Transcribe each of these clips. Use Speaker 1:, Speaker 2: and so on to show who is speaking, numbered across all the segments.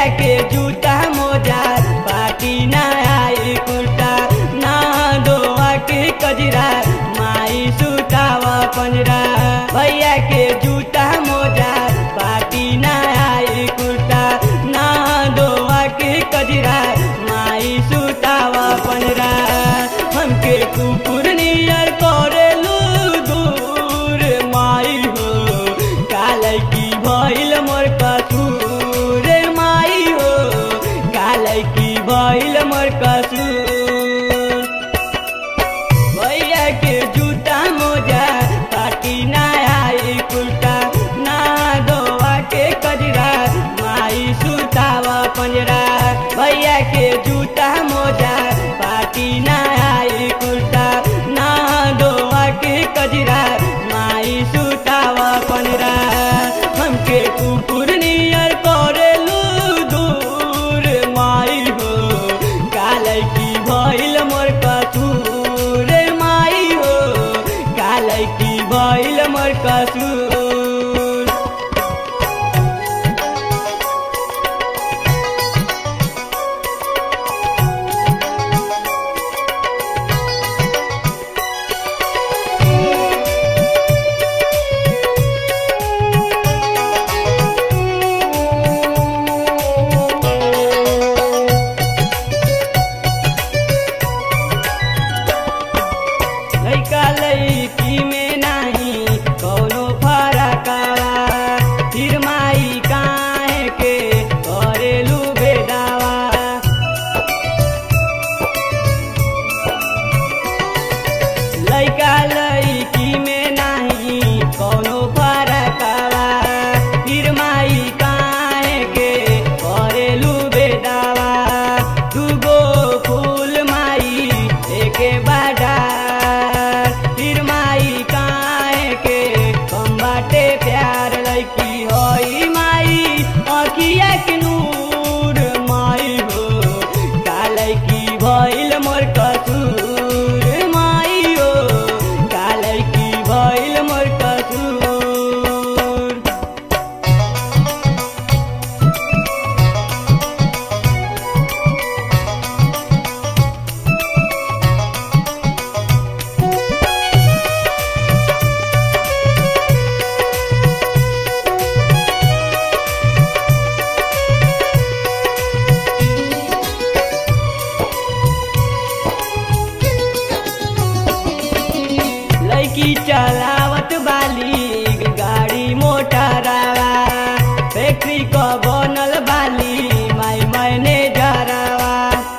Speaker 1: के जूता मोजा पाटी ना आई कुर्ता ना दोआ के कजरा माई सुतावा पंजरा भैया के जूता मोजा पाटी ना आई कुर्ता ना दोआ के कजरा माई सुतावा पंजरा हमके कुकुर नियर करेलू दूर माई हो कालै की भइल मोर कसूर माई हो कालै की भइल मोर कसूर भैया के जूता मोजा पाटी ना आई कुर्ता ना दोआ के कजरा माई सुतावा पंजरा भैया के जूता मोजा पाटी ना आई कुर्ता ना दोआ के कजरा माई सुतावा पंजरा हमके कुकुर नियर करेलू दूर माई हो कालै की भइल मोर कसूर माई हो कालै की भइल मोर कसूर लैका लैकी में नाही कौनो फरकवा फिर माई काहे के करेलू बेदावा लैका लैकी में नाही कौनो फरकवा फिर माई काहे के करेलू बेदावा दूगो फूल माई एके बाडार फिर माई काहे के कम बाटे प्यार लैकी होई माई अखिया के नूर माई हो कालै की भइल मोर कसूर माई हो कालै की भइल मोर कसूर लैकी चलावत बाली गाड़ी मोटरवा फैक्ट्री क बनल बाली माई मैनेजरवा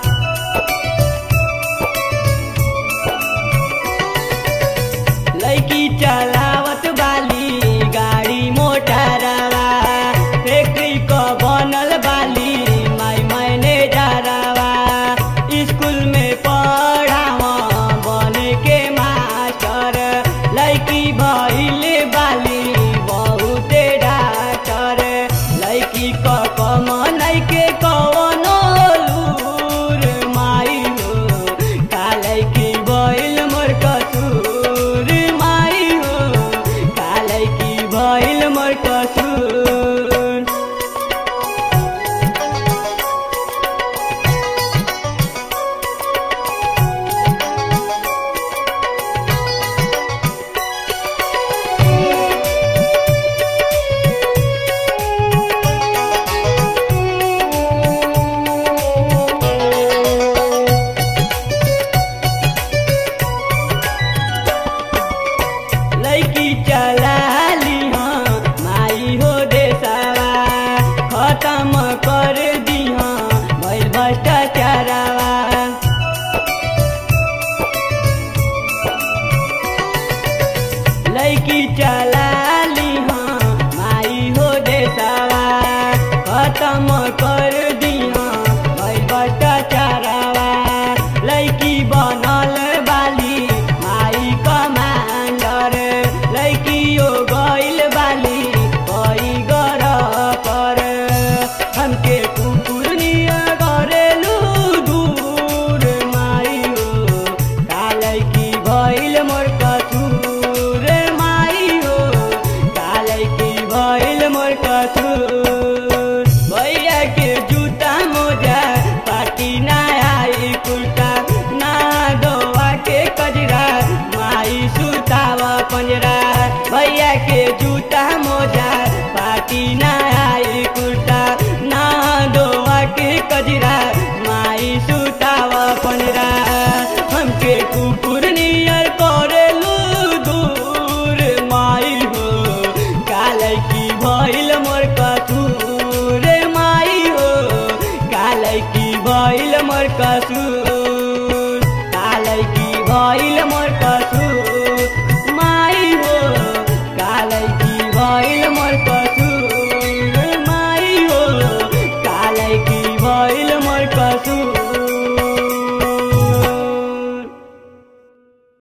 Speaker 1: लैकी चलावत बाली गाड़ी मोटरवा फैक्ट्री क बनल बाली माई मैनेजरवा स्कूल में पढ़ावा बने के मास्टर लैकी भइले बाली बहुते डाक्टर लैकी क कमनै के कवनो लूर माई हो कालै की भइल मोर कसूर माई हो कालै की भइल मोर कसूर लैकी चलाली हाँ माई हो देसावा खत्म कर दी हाँ भइल भ्रष्टाचारवा लैकी चला